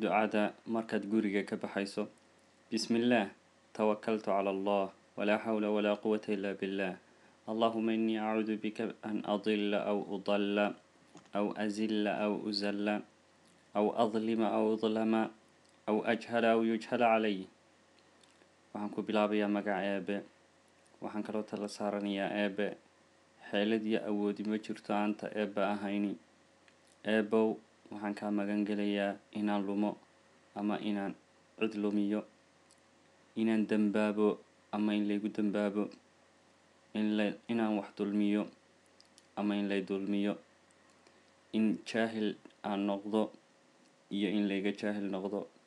ducada markaad guriga ka baxayso bismillaah tawakaltu cala allah walaa xawla walaa quwata ila billah allahuma inii acuudu bika an adila aw udalla aw azilla aw uzalla aw adlima aw udlama aw ajhala aw yujhala calay waxaan ku bilaabayaa magaca eebe waxaan kaloo tala saaranayaa eebe xeelad iyo awoodi ma jirto aanta eebba ahayni eebow waxaan kaa magan gelayaa inaan lumo ama inaan cid lumiyo inaan dembaabo ama in laygu dembaabo inla inaan wax dulmiyo ama in lay dulmiyo in jaahil aan noqdo iyo in layga jaahil noqdo